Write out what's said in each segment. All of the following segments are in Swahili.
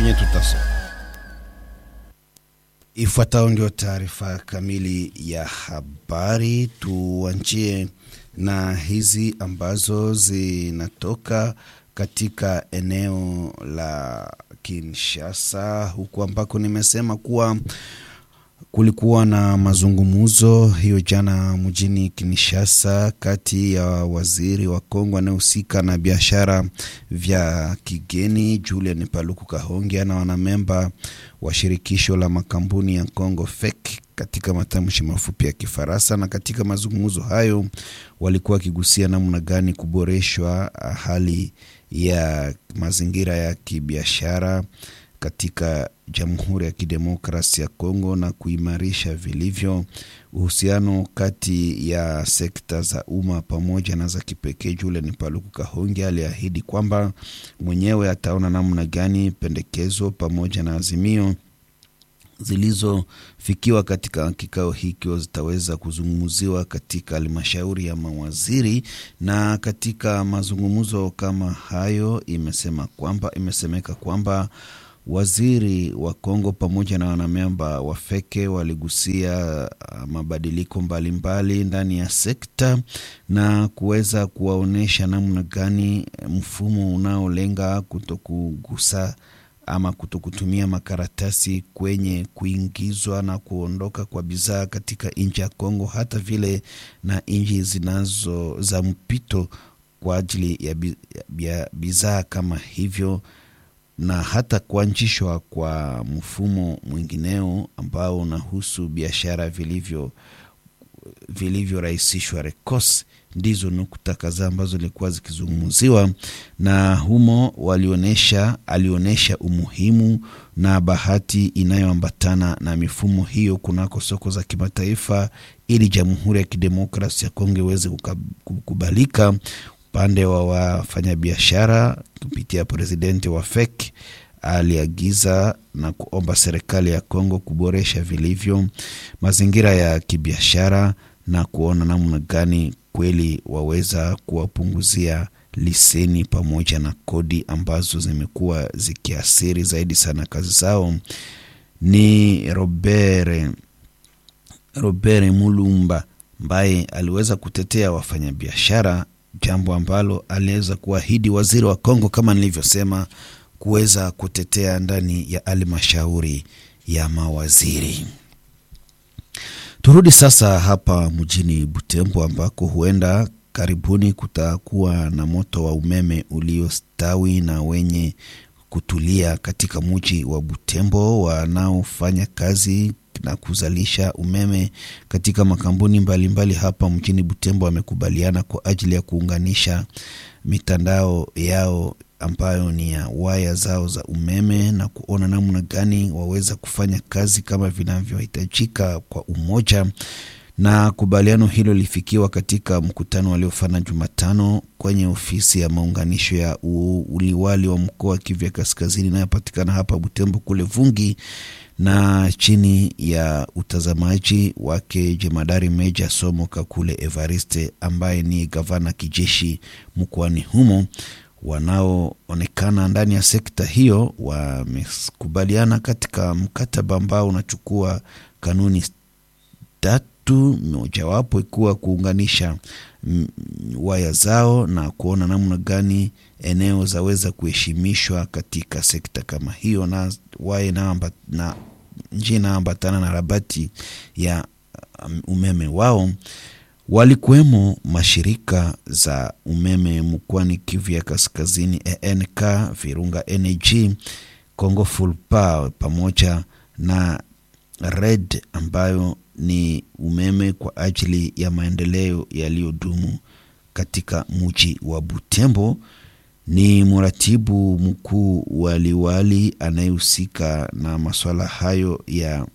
vyenye tutasoma. Ifuatayo ndio taarifa kamili ya habari. Tuanjie na hizi ambazo zinatoka katika eneo la Kinshasa, huku ambako nimesema kuwa kulikuwa na mazungumzo hiyo jana mjini Kinshasa kati ya waziri wa Kongo anayehusika na biashara vya kigeni Julian Paluku Kahongya na wanamemba wa shirikisho la makampuni ya Kongo FEC katika matamshi mafupi ya Kifaransa. Na katika mazungumzo hayo walikuwa wakigusia namna gani kuboreshwa hali ya mazingira ya kibiashara katika Jamhuri ya Kidemokrasi ya Kongo na kuimarisha vilivyo uhusiano kati ya sekta za umma pamoja na za kipekee. Julian Paluku Kahongya aliahidi kwamba mwenyewe ataona namna gani pendekezo pamoja na azimio zilizofikiwa katika kikao hikyo zitaweza kuzungumziwa katika halmashauri ya mawaziri. Na katika mazungumzo kama hayo imesema kwamba imesemeka kwamba waziri wa Kongo pamoja na wanamemba wa feke waligusia mabadiliko mbalimbali ndani ya sekta na kuweza kuwaonyesha namna gani mfumo unaolenga kutokugusa ama kutokutumia makaratasi kwenye kuingizwa na kuondoka kwa bidhaa katika nchi ya Kongo, hata vile na nchi zinazo za mpito kwa ajili ya bidhaa kama hivyo na hata kuanzishwa kwa mfumo mwingineo ambao unahusu biashara vilivyo vilivyorahisishwa RECOS. Ndizo nukta kadhaa ambazo zilikuwa zikizungumziwa na humo, walionyesha alionyesha umuhimu na bahati inayoambatana na mifumo hiyo kunako soko za kimataifa, ili Jamhuri ya Kidemokrasi ya Kongo iweze kukubalika upande wa wafanyabiashara kupitia presidenti wa FEC aliagiza na kuomba serikali ya Kongo kuboresha vilivyo mazingira ya kibiashara na kuona namna gani kweli waweza kuwapunguzia liseni pamoja na kodi ambazo zimekuwa zikiathiri zaidi sana kazi zao. Ni Robert, Robert Mulumba ambaye aliweza kutetea wafanyabiashara jambo ambalo aliweza kuahidi waziri wa Kongo kama nilivyosema, kuweza kutetea ndani ya halmashauri ya mawaziri. Turudi sasa hapa mjini Butembo ambako huenda karibuni kutakuwa na moto wa umeme uliostawi na wenye kutulia katika mji wa Butembo. Wanaofanya kazi na kuzalisha umeme katika makampuni mbalimbali mbali hapa mjini Butembo wamekubaliana kwa ajili ya kuunganisha mitandao yao ambayo ni ya waya zao za umeme na kuona namna gani waweza kufanya kazi kama vinavyohitajika kwa umoja. Na kubaliano hilo lilifikiwa katika mkutano waliofanya Jumatano kwenye ofisi ya maunganisho ya uliwali wa mkoa wa Kivu Kaskazini inayopatikana hapa Butembo kule Vungi na chini ya utazamaji wake jemadari meja Somo Kakule Evariste ambaye ni gavana kijeshi mkoani humo. Wanaoonekana ndani ya sekta hiyo wamekubaliana katika mkataba ambao unachukua kanuni tatu, mojawapo ikiwa kuunganisha waya zao na kuona namna gani eneo zaweza kuheshimishwa katika sekta kama hiyo, na waya na njia inaambatana na rabati ya umeme wao. Walikuwemo mashirika za umeme mkoani Kivu ya Kaskazini, ENK, Virunga Energy, Congo Full Power pamoja na Red ambayo ni umeme kwa ajili ya maendeleo yaliyodumu katika mji wa Butembo. Ni mratibu mkuu wa liwali anayehusika na masuala hayo ya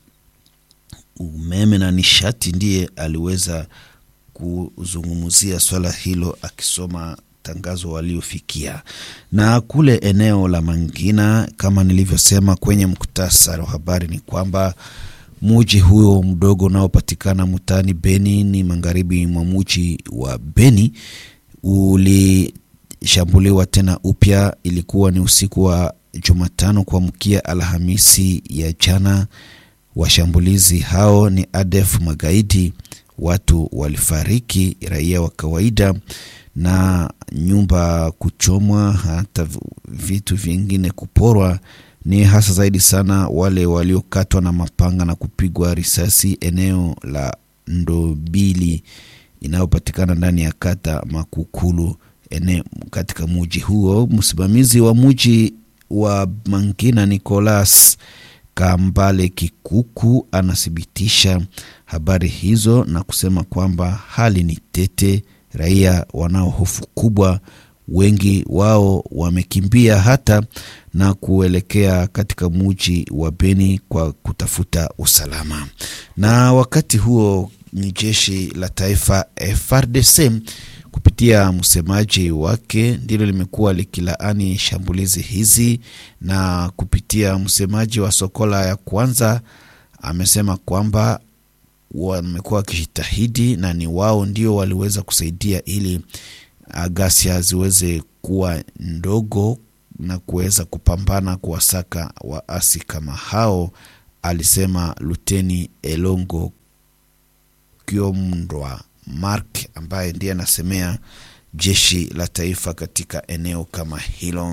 umeme na nishati, ndiye aliweza kuzungumzia swala hilo akisoma tangazo waliofikia. Na kule eneo la Mangina, kama nilivyosema kwenye muktasari wa habari, ni kwamba muji huyo mdogo unaopatikana mtaani Beni ni magharibi mwa muji wa Beni ulishambuliwa tena upya. Ilikuwa ni usiku wa Jumatano kuamkia Alhamisi ya jana. Washambulizi hao ni ADF magaidi, watu walifariki, raia wa kawaida na nyumba kuchomwa, hata vitu vingine kuporwa. Ni hasa zaidi sana wale waliokatwa na mapanga na kupigwa risasi eneo la Ndobili inayopatikana ndani ya kata Makukulu eneo katika muji huo. Msimamizi wa muji wa Mangina Nicolas Kambale Kikuku anathibitisha habari hizo na kusema kwamba hali ni tete, raia wanao hofu kubwa, wengi wao wamekimbia hata na kuelekea katika muji wa Beni kwa kutafuta usalama. Na wakati huo ni jeshi la taifa FARDC kupitia msemaji wake ndilo limekuwa likilaani shambulizi hizi, na kupitia msemaji wa Sokola ya kwanza amesema kwamba wamekuwa wakijitahidi na ni wao ndio waliweza kusaidia ili ghasia ziweze kuwa ndogo na kuweza kupambana kuwasaka waasi kama hao, alisema Luteni Elongo Kiomndwa Mark ambaye ndiye anasemea jeshi la taifa katika eneo kama hilo.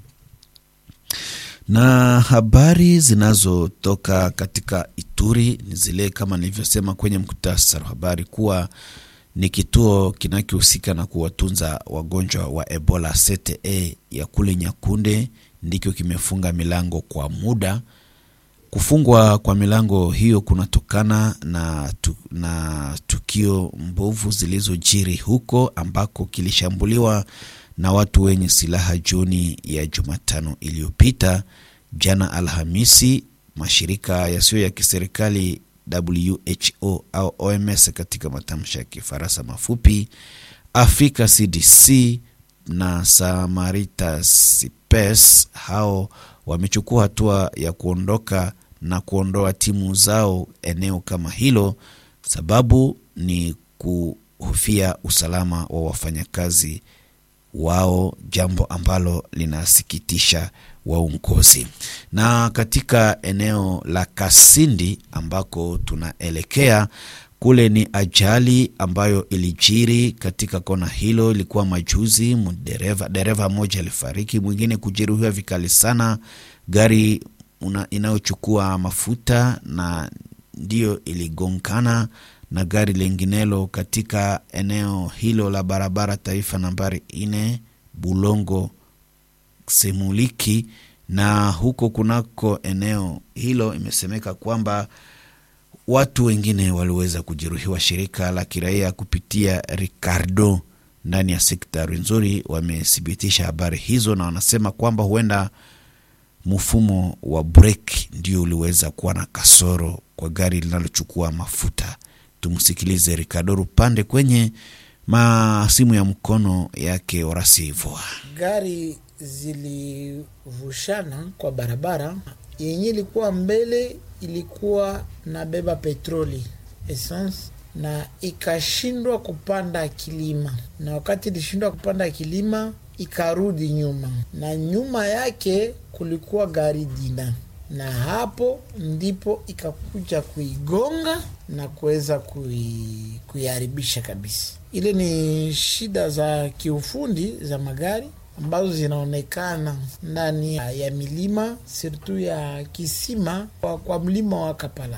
Na habari zinazotoka katika Ituri ni zile kama nilivyosema kwenye mkutasari wa habari kuwa ni kituo kinachohusika na kuwatunza wagonjwa wa Ebola CTE ya kule Nyakunde ndicho kimefunga milango kwa muda. Kufungwa kwa milango hiyo kunatokana na, tu, na tukio mbovu zilizojiri huko ambako kilishambuliwa na watu wenye silaha jioni ya Jumatano iliyopita. Jana Alhamisi, mashirika yasiyo ya kiserikali WHO au OMS katika matamshi ya Kifaransa mafupi, Africa CDC na Samaritas Pes hao wamechukua hatua ya kuondoka na kuondoa timu zao eneo kama hilo. Sababu ni kuhofia usalama wa wafanyakazi wao, jambo ambalo linasikitisha waongozi. Na katika eneo la Kasindi ambako tunaelekea kule, ni ajali ambayo ilijiri katika kona hilo, ilikuwa majuzi. Dereva dereva mmoja alifariki, mwingine kujeruhiwa vikali sana. Gari inayochukua mafuta na ndiyo iligongana na gari linginelo katika eneo hilo la barabara taifa nambari ine Bulongo Semuliki, na huko kunako eneo hilo imesemeka kwamba watu wengine waliweza kujeruhiwa. Shirika la kiraia kupitia Ricardo ndani ya sekta Rwenzori wamethibitisha habari hizo, na wanasema kwamba huenda mfumo wa breki ndio uliweza kuwa na kasoro kwa gari linalochukua mafuta. Tumsikilize Ricardo Rupande kwenye masimu ya mkono yake Orasivoa. Gari zilivushana kwa barabara yenye ilikuwa mbele, ilikuwa na beba petroli essence, na ikashindwa kupanda kilima, na wakati ilishindwa kupanda kilima ikarudi nyuma, na nyuma yake kulikuwa gari dina na hapo ndipo ikakuja kuigonga na kuweza kui, kuiharibisha kabisa. Ile ni shida za kiufundi za magari ambazo zinaonekana ndani ya milima sirtu ya kisima kwa, kwa mlima wa Kapala.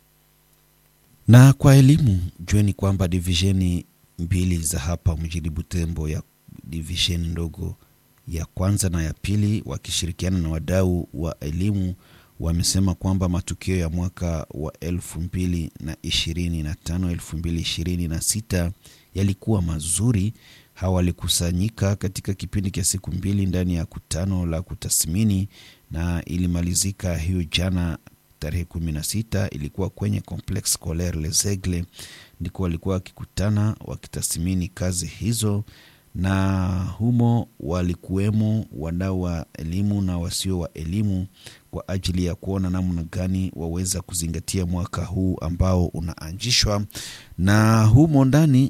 Na kwa elimu jueni kwamba divisheni mbili za hapa mjini Butembo ya divisheni ndogo ya kwanza na ya pili wakishirikiana na wadau wa elimu wamesema kwamba matukio ya mwaka wa elfu mbili na ishirini na tano elfu mbili ishirini na sita yalikuwa mazuri. Hawa walikusanyika katika kipindi cha siku mbili ndani ya kutano la kutathmini na ilimalizika hiyo jana tarehe kumi na sita ilikuwa kwenye Complexe Scolaire Les Aigles, ndiko walikuwa wakikutana wakitathmini kazi hizo na humo walikuwemo wadau wa elimu na wasio wa elimu kwa ajili ya kuona namna gani waweza kuzingatia mwaka huu ambao unaanzishwa. Na humo ndani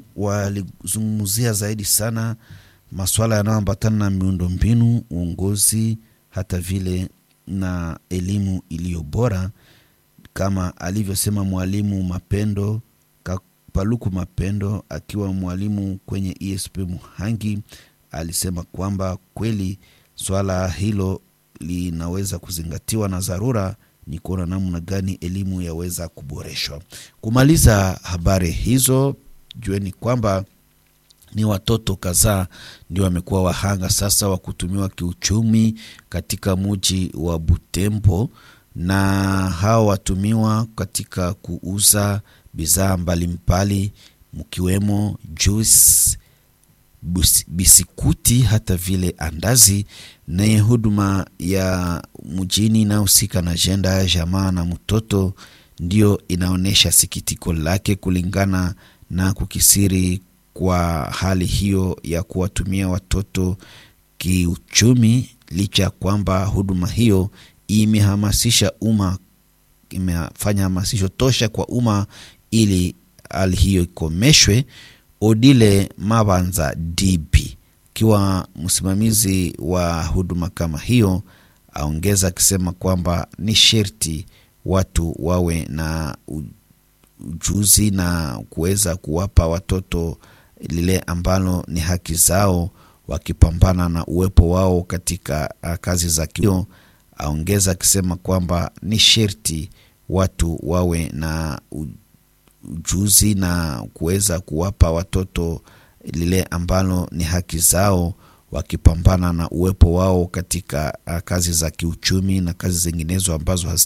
walizungumzia zaidi sana masuala yanayoambatana na miundombinu, uongozi, hata vile na elimu iliyo bora, kama alivyosema mwalimu Mapendo Paluku Mapendo akiwa mwalimu kwenye ESP Muhangi, alisema kwamba kweli swala hilo linaweza kuzingatiwa na dharura ni kuona namna gani elimu yaweza kuboreshwa. Kumaliza habari hizo, jueni kwamba ni watoto kadhaa ndio wamekuwa wahanga sasa wa kutumiwa kiuchumi katika muji wa Butembo, na hao watumiwa katika kuuza bidhaa mbalimbali mkiwemo juice, bisikuti hata vile andazi. Naye huduma ya mjini inayohusika na ajenda ya jamaa na mtoto ndio inaonyesha sikitiko lake kulingana na kukisiri kwa hali hiyo ya kuwatumia watoto kiuchumi, licha ya kwamba huduma hiyo imehamasisha umma, imefanya hamasisho tosha kwa umma ili hali hiyo ikomeshwe. Odile Mabanza DB akiwa msimamizi wa huduma kama hiyo, aongeza akisema kwamba ni sherti watu wawe na ujuzi na kuweza kuwapa watoto lile ambalo ni haki zao, wakipambana na uwepo wao katika kazi za kio. Aongeza akisema kwamba ni sherti watu wawe na ujuzi na kuweza kuwapa watoto lile ambalo ni haki zao, wakipambana na uwepo wao katika kazi za kiuchumi na kazi zinginezo ambazo